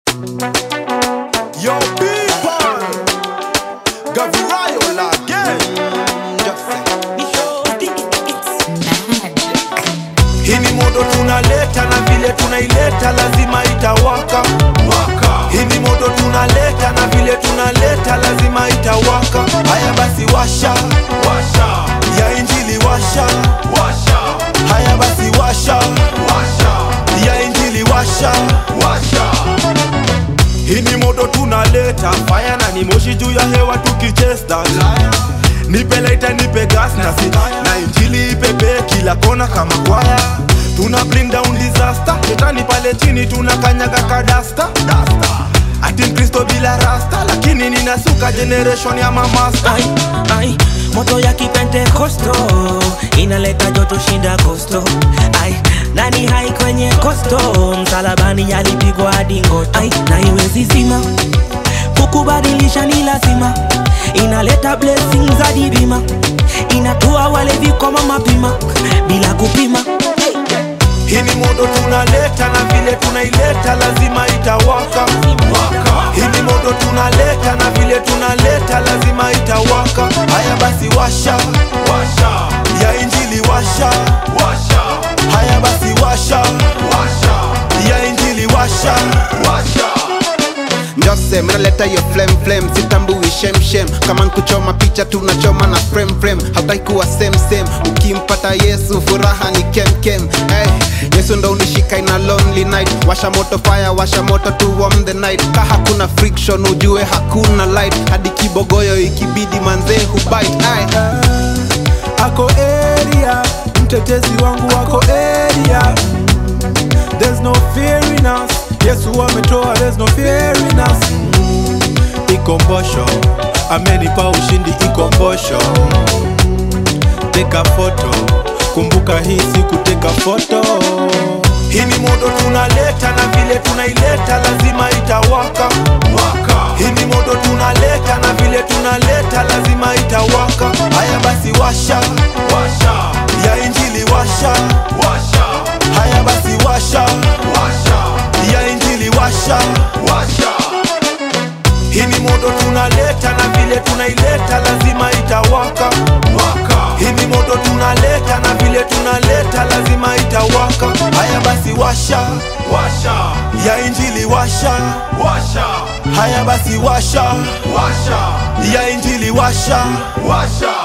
Yo, people, Gavirayo again. Hii ni modo tunaleta na vile tunaileta lazima itawaka waka. Hii ni modo tunaleta na vile tunaleta lazima itawaka. Haya basi washa washa, ya injili washa washa. Haya basi washa washa, ya injili washa washa. Hii ni moto tunaleta fire na ni moshi juu ya hewa tukichesta Nipe laita nipe gas na si na injili ipepe kila kona kama kwaya Tuna bring down disaster Shetani pale chini tunakanyaga kadasta dasta Ati mkristo bila rasta lakini ninasuka generation ya mamasta ai, ai, moto ya kipentekosto inaleta joto shinda kosto ai, nani hai kwenye kosto msalabani yalipigwa hadi ngoto ai, na iwezi zima kukubadilisha ni lazima inaleta blessings hadi bima inatua wale vikoma mapima bila kupima hey. Hii ni moto tunaleta na vile tunaileta lazima itawaka waka. Hii ni moto tunaleta na vile tunaleta lazima itawaka. Haya basi washa washa, ya injili washa washa. Haya basi washa washa, ya injili washa washa. Njose mnaleta hiyo flame flame, sitambui shem shem. Kama nkuchoma picha tunachoma na frame frame, hautaki kuwa same same. Ukimpata Yesu furaha ni kem kem. Hey, Yesu ndo unishika ina lonely night. Washa moto fire, washa moto to warm the night. Ka hakuna friction ujue hakuna light, hadi kibogoyo ikibidi manzee hubite. Ay. ako area mtetezi wangu wako area there's no fear in us yesu ametoa there's no fear in us ikombosho amenipa ushindi ikombosho teka foto kumbuka hii siku teka foto Hii ni moto tunaleta na vile tunaileta lazima itawaka waka. Hii ni moto tunaleta na vile tunaleta lazima itawaka. Haya basi washa washa, ya injili washa washa. Haya basi washa washa, ya injili washa washa. Hii ni moto tunaleta na vile tunaileta lazima itawaka waka. Hii ni moto tunaleta na vile tunaleta lazima itawaka. Haya basi washa washa, ya injili washa washa. Haya basi washa washa, ya injili washa washa.